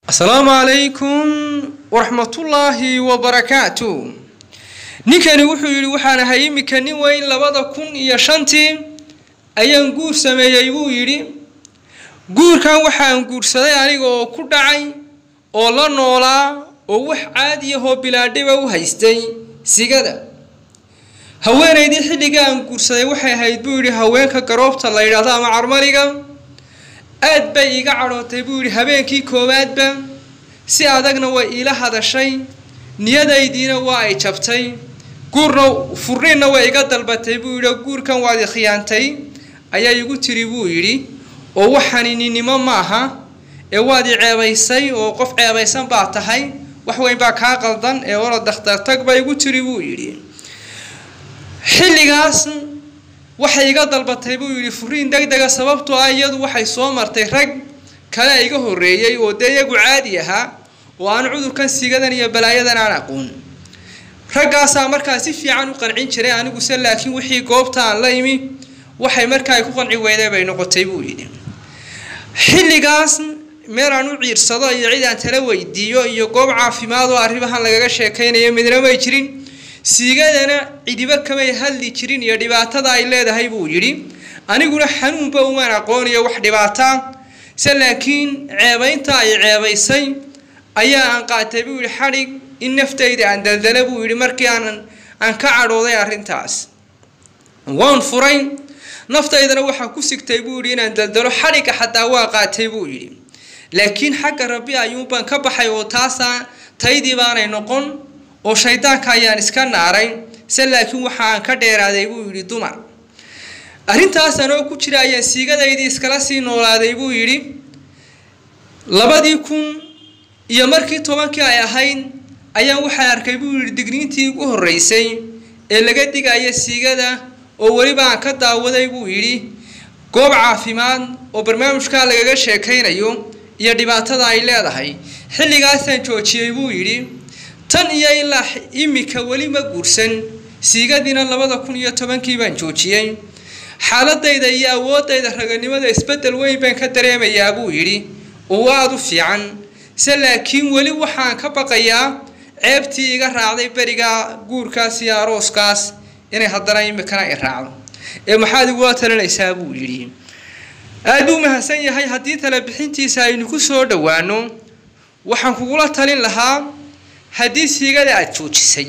asalaamu calaykum waraxmatullaahi wabarakaatu ninkani wuxuu yidhi waxaan ahay iminka nin weyn labada kun iyo shantii ayaan guur sameeyey buu yidhi guurkan waxaan guursaday aniga oo ku dhacay oo la noolaa oo wax caadiyahoo bilaadhiba u haystay sigada haweenaydii xilliga aan guursaday waxay ahayd buu yidhi haweenka garoobta la yidhaahdo ama carmaliga aad bay iga cadhootay buu yidhi habeenkii koowaadba si adagna way iila hadashay niyadaydiina waa ay jabtay guurna furniinna way iga dalbatay buu yidhi guurkan waad ikhiyaantay ayaa igu tiri buu yidhi oo waxani ninnimo maaha ee waad i ceebaysay oo qof ceebaysan baa tahay wax weyn baa kaa qaldan ee orod dakhtartag baa igu tiri buu yidhi xilligaas waxay iga dalbatay buu yidhi furiin deg dega sababtoo ah iyadu waxay soo martay rag kale iga horreeyey oo dee iyagu caadi ahaa oo aan cudurkan sigadan iyo balaayadan aan aqoon raggaasaa markaa si fiican u qancin jiray aniguse laakiin wixii goobta aan la imi waxay markaa ay ku qanci weyday bay noqotay buu yidhi xilligaas meel aan u ciirsado iyo cid aan tala weydiiyo iyo goob caafimaad oo arrimahan lagaga sheekaynayo midna may jirin siigadana cidiba kamay hadli jirin iyo dhibaatada ay leedahay buu yidhi aniguna xanuunba umaan aqooniyo wax dhibaataa se laakiin ceebaynta ay ceebaysay ayaa aan qaatay buu yidhi xadhig in naftayda aan daldala buu yidhi markii aan aan ka cadhooday arrintaas waan furay naftaydana waxaa ku sigtay buu yidhi inaan daldalo xadhigga xataa waa qaatay buu yidhi laakiin xagga rabbi ayuunbaan ka baxay oo taasaa taydii baanay noqon oo shaydaanka ayaan iska naaray se laakiin waxa aan ka dheeraaday buu yidhi dumar arrintaas anoo ku jira ayaan siigadaydii iskala sii noolaaday buu yidhi labadii kun iyo markii tobankii ay ahayd ayaan waxaan arkay buu yidhi digniintii ugu horreysay ee laga digaya siigada oo weliba aan ka daawaday buu yidhi goob caafimaad oo barnaamijkaa lagaga sheekaynayo iyo dhibaatada ay leedahay xilligaasaan joojiyey buu yidhi tan iyo ilaa imika weli ma guursan siigadiina labada kun iyo tobankii baan joojiyey xaaladayda iyo awoodayda raganimada isbedel weyn baan ka dareemayaa buu yidhi oo aada u fiican se laakiin weli waxaan ka baqayaa ceebtii iga raacday beriga guurkaas iyo arooskaas inay haddana imikana i raacdo ee maxaad igula talinaysaa buu yidhi aada buu mahadsan yahay haddii tala bixintiisa aynu ku soo dhowaano waxaan kugula talin lahaa haddii siigada aada joojisay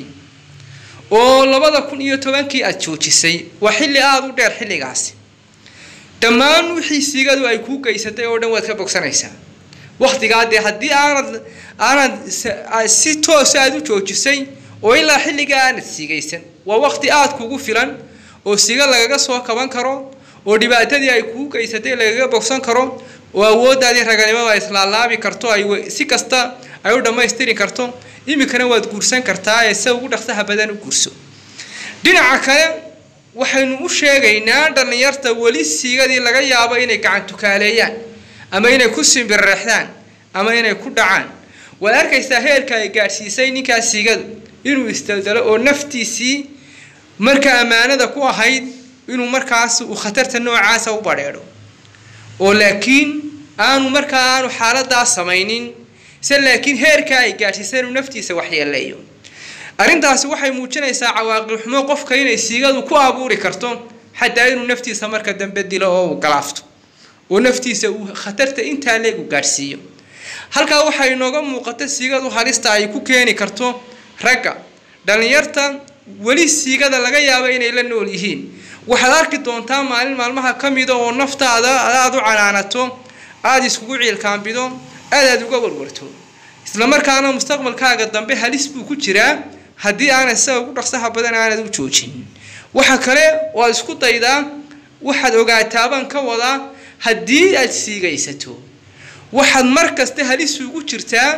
oo labada kun iyo tobankii aada joojisay waa xilli aada u dheer xilligaasi dhammaan wixii siigadu ay kuu geysatay oo dhan waad ka bogsanaysaa waktigaa dee haddii aanad aanad si toosa aada u joojisay oo ilaa xilligaa aanad siigaysan waa wakti aada kugu filan oo siiga lagaga soo kaban karo oo dhibaatadii ay kuu geysatay lagaga bogsan karo oo awooddaadii raganimada islaalaabi karto ay si kasta ay u dhammaystiri karto iminkana waad guursan kartaa ee se ugu dhaqsaha badan u guurso dhinaca kale waxaynu u sheegaynaa dhallinyarta weli siigadii laga yaabo inay gacan tukaaleeyaan ama inay ku simbirreexdaan ama inay ku dhacaan waad arkaysaa heerka ay gaadhsiisay ninkaas siigadu inuu isdaldalo oo naftiisii marka ammaanada ku ahayd inuu markaas uu khatarta noocaasa u badheedho oo laakiin aanu markaa aanu xaaladaa samaynin se laakiin heerka ay gaadhsiisay inuu naftiisa waxyeeleeyo arrintaasi waxay muujinaysaa cawaaqib xumo qofka inay siigadu ku abuuri karto xataa inuu naftiisa marka dambe dilo oo uu galaafto oo naftiisa uu khatarta intaa leegu gaadhsiiyo halkaa waxaa inooga muuqata siigadu halista ay ku keeni karto ragga dhallinyarta weli siigada laga yaabo inay la nool yihiin waxaad arki doontaa maalin maalmaha ka mida oo naftaada aada u canaanato aada iskugu ciilkaambido aad aad uga warwarto islamarkaana mustaqbalkaaga dambe halis buu ku jiraa haddii aanad sida ugu dhaqsaha badan aanad u joojin waxa kale waad isku daydaa waxaad ogaataabaan ka wadaa haddii aad siigaysato waxaad mar kasta halis ugu jirtaa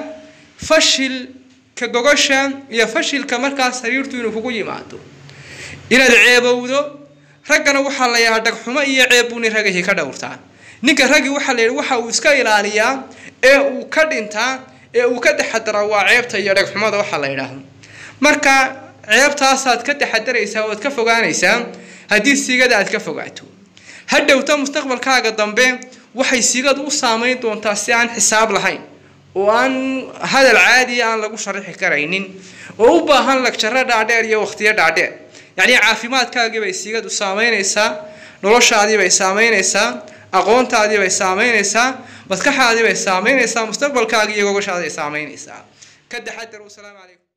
fashilka gogosha iyo fashilka markaas sariirtu inuu kugu yimaado inaad ceebowdo raggana waxaa la yahaa dhagxumo iyo ceeb buu nin ragahii ka dhowrtaa ninka raggii waxaa la yidhi waxa uu iska ilaaliyaa ee uu ka dhintaa ee uu ka taxadaraa waa ceebta iyo dhagxumada waxaa la yidhaahdo marka ceebtaasaad ka taxadaraysaa oad ka fogaanaysaa haddii siigada aad ka fogaato hadhowta mustaqbalkaaga dambe waxay sigadu u saameyn doontaa si aan xisaab lahayn oo aan hadal caadiya aan lagu sharaxi karaynin oo u baahan lagjaro dhaadheer iyo waqtiyo dhaadheer yacni caafimaadkaagii bay sigadu saameynaysaa noloshaadii bay saameynaysaa aqoontaadii bay saameynaysaa maskaxaadii bay saameynaysaa mustaqbalkaagii iyo gogoshaadii bay saameynaysaa ka taxadar wasalaamu calaykum